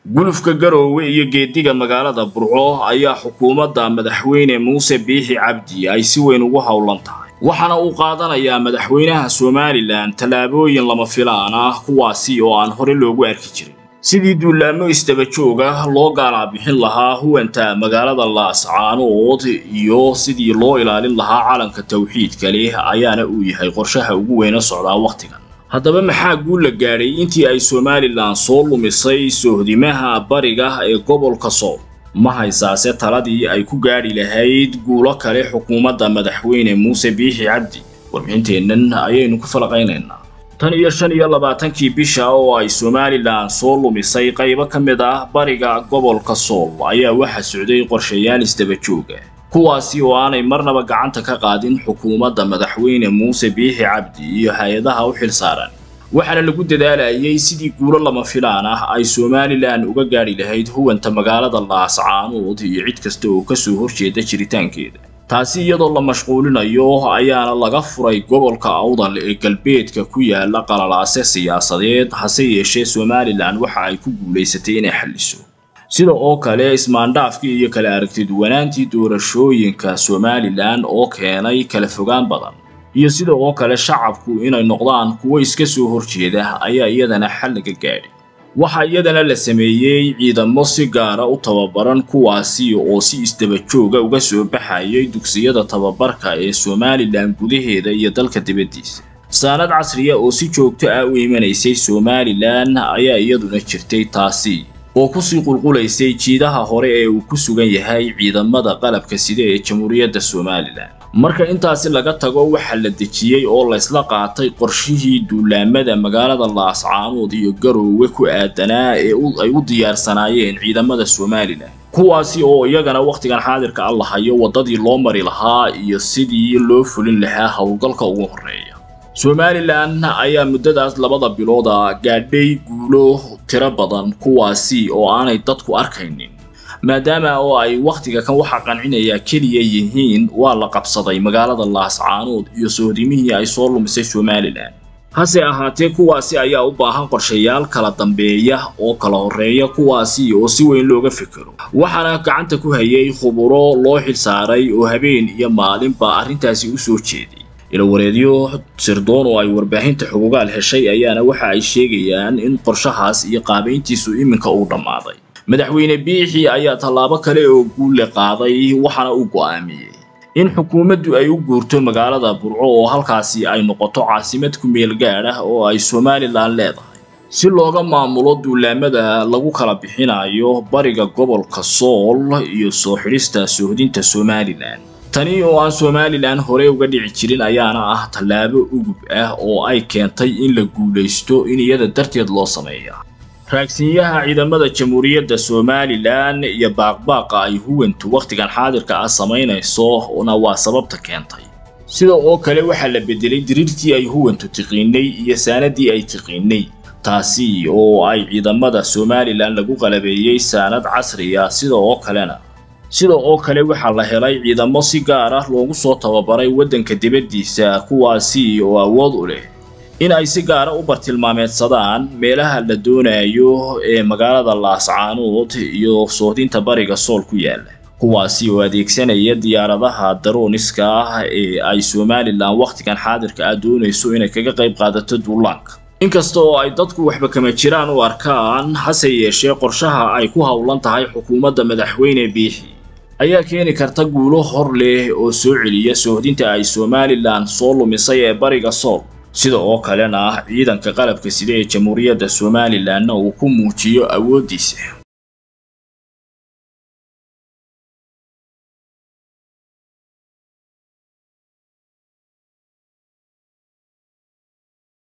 gulufka garoowe iyo geediga magaalada burco ayaa xukuumadda madaxweyne muuse biixi cabdi ay si weyn ugu howlan tahay waxaana uu qaadanayaa madaxweynaha somalilan tallaabooyin lama filaan ah kuwaasi oo aan hore loogu arki jirin sidii duulaamo isdaba jooga loo gaalaabixin lahaa huwanta magaalada laascaanood iyo sidii loo ilaalin lahaa calanka tawxiidka leh ayaana uu yahay qorshaha ugu weyna socdaa wakhtigan haddaba maxaa guul la gaadhay intii ay somalilan soo lumisay soohdimaha bariga ee gobolka sool ma haysaase taladii ay ku gaadhi lahayd guulo kale xukuumadda madaxweyne muuse biixi cabdi warbixinteennan ayaynu ku falaqaynaynaa tan iyo shan iyo labaatankii bisha oo ay somalilan soo lumisay qaybo ka mid ah bariga gobolka sool ayaa waxaa socday qorshayaal isdaba jooga kuwaasi oo aanay marnaba gacanta ka qaadin xukuumadda madaxweyne muuse biixi cabdi iyo hay-adaha u xilsaaran waxaana lagu dadaalayay sidii guulo lama filaan ah ay somalilan uga gaadhi lahayd huwanta magaalada laascaanood iyo cid kasta oo kasoo horjeeda jiritaankeeda taasi iyadoo la mashquulinayo ayaana laga furay gobolka awdal ee galbeedka ku yaala qalalaase siyaasadeed hase yeeshee somalilan waxa ay ku guulaysatay inay xalliso sida oo kale ismaandhaafkii iyo kala aragtiduwanaantii doorashooyinka somalilan oo keenay kala fogaan badan iyo sida oo kale shacabku inay noqdaan kuwo iska soo horjeeda ayaa iyadana xal laga gaadhay waxaa iyadana la sameeyey ciidamo si gaara u tababaran kuwaasi oo si isdaba jooga uga soo baxayay dugsiyada tababarka ee somalilan gudaheeda iyo dalka dibaddiisa saanad casriya oo si joogto ah u imanaysay somalilan ayaa iyaduna jirtay taasi oo kusii qulqulaysay jiidaha hore ee uu ku sugan yahay ciidamada qalabka sida ee jamhuuriyadda somalilan marka intaasi laga tago waxaa la dejiyey oo laysla qaatay qorshihii duulaamada magaalada laascaanood iyo garoowe ku aadanaa ee ay u diyaarsanaayeen ciidamada somalilan kuwaasi oo iyagana wakhtigan xaadirka a lahayo waddadii loo mari lahaa iyo sidii loo fulin lahaa howlgalka ugu horreeya somalilan ayaa muddadaas labada bilooda gaadhay guulo tiro badan kuwaasi oo aanay dadku arkaynin maadaama oo ay wakhtiga kan waxa qancinayaa keliya yihiin waa la qabsaday magaalada laascaanood iyo sohdimihii ay soo lumisay somalilan hase ahaatee kuwaasi ayaa u baahan qorshayaal kala dambeeya oo kala horreeya kuwaasi oo si weyn looga fikero waxaana gacanta ku hayay khuburo loo xilsaaray oo habeen iyo maalinba arrintaasi u soo jeeday ilawareedyo sirdoon oo ay warbaahinta xugugaal heshay ayaana waxa ay sheegayaan in qorshahaas iyo qaabayntiisu iminka uu dhammaaday madaxweyne biixi ayaa tallaabo kale oo guulle qaaday waxaana uu go'aamiyey in xukuumaddu ay u guurto magaalada burco oo halkaasi ay noqoto caasimad ku meel gaadh ah oo ay somalilan leedahay si looga maamulo duulaamada lagu kala bixinayo bariga gobolka sool iyo soo xidhista soohdinta somalilan tani oo aan somalilan hore uga dhici jirin ayaana ah tallaabo ugub ah oo ay keentay in la guulaysto in iyada darteed loo sameeya raagsinyaha ciidamada jamhuuriyadda somalilan iyo baaqbaaqa ay huwantu wakhtigan xaadirka ah samaynayso na waa sababta keentay sida oo kale waxaa la bedelay diriirtii ay huwantu tiqiinay iyo saanadii ay tiqiinay taasi oo ay ciidamada somalilan lagu qalabeeyey saanad casriya sida oo kalena sida oo kale waxaa la helay ciidamo si gaar ah loogu soo tababaray waddanka dibaddiisa kuwaasi oo awood u leh in ay si gaara u bartilmaameedsadaan meelaha la doonayo ee magaalada laascaanood iyo soohdinta bariga sool ku yaala kuwaasi oo adeegsanaya diyaaradaha darooniska ah ee ay somalilan wakhtigan xaadirka ah doonayso inay kaga qayb qaadato duulaanka inkasta oo ay dadku waxba kama jiraan u arkaan hase yeeshee qorshaha ay ku howlan tahay xukuumadda madaxweyne biixi ayaa keeni karta guulo hor leh oo soo celiya soohdinta ay somalilan soo lumisay ee bariga sool sida oo kalena ciidanka qalabka sida ee jamhuuriyadda somalilanna uu ku muujiyo awooddiisa